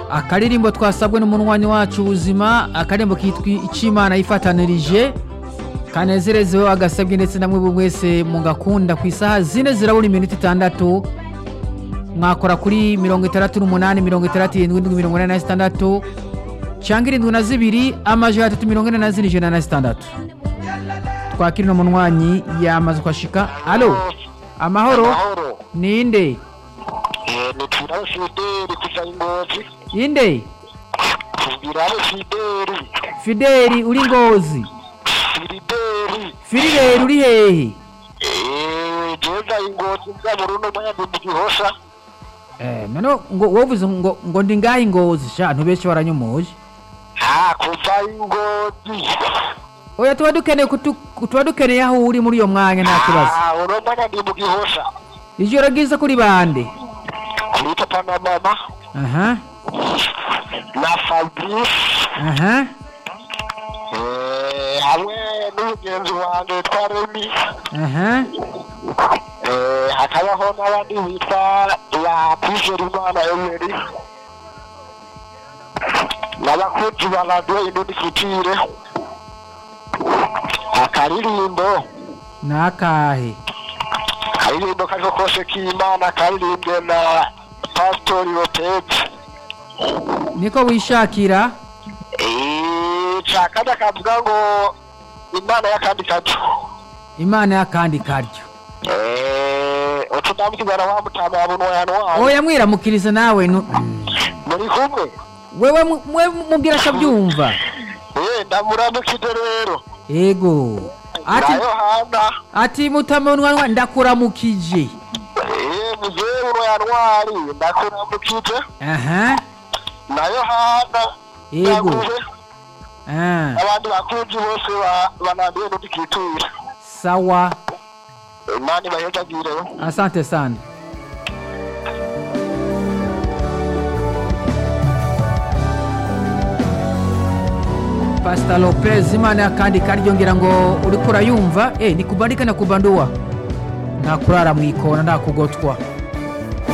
akaririmbo twasabwe n'umunwanyi wacu ubuzima akaririmbo kitwa icimana yifatanirije kanezerezeho agasabwe ndetse namwe buri wese mugakunda ku isaha zine zirabura iminota itandatu mwakora kuri mirongo itandatu n'umunani mirongo itandatu irindwi indwi mirongo ine na zitandatu cyangwa irindwi na zibiri amajana atatu mirongo ine na zine ijana na zitandatu twakira uno munywanyi yamaze kwashika alo amahoro Mahoro. ninde Eh, ni Turabo Fideli kuva Ingozi. inde Turabo Fideli. fideli uri ngozi Fideli. firireri uri hehe Eh, jeza Ingozi mza Burundi mwanya ndi mu Gihosha. Eh, none ngo wovuze ngo ngo ndi ngaho ingozi sha ntubeshe waranyumuje Ah, kuva Ingozi. oya tuba dukeneye kutu- tuba dukeneye aho uri muri iyo mwanya nta kibazo Ah, uno mwanya ndi mu Gihosha. ijoro ryiza kuri bande Kuri papa na mama aha na Fabrice. aha Eh, hamwe n'umugenzi wanjye witwa Remy. aha Eh, hakabaho n'abandi bitwa ba Kwizerimana Emery. n'abakozi ba radiyo indundi futire akaririmbo nakahe akaririmbo kariko kose k'imana karirimbwe na pasitori lopezi niko wishakira cakada kavuga ngo imana y'akandi kacu imana y'akandi karyo utudamukizana wa mutama wa bunwayano wawe oya mwiramukiriza nawe nu- muri kumwe wewe mu- mwe mubwira akabyumva Eh, ndamuramukije rero ego ati na yohana ati mutamunwa ndakuramukije Eh, muzee bunwayantwari ndakuramukije aha na yohana Yego. Yaguze, ah, abandi bakunzi bose ba- banambiye n'udikitura sawa imana ibahezagireho asante sana pasita lopez imana y'akandi karyo ngira ngo uriko urayumva eh, ni kubandika na kubandua nta kurara mu ikona nta kugotwa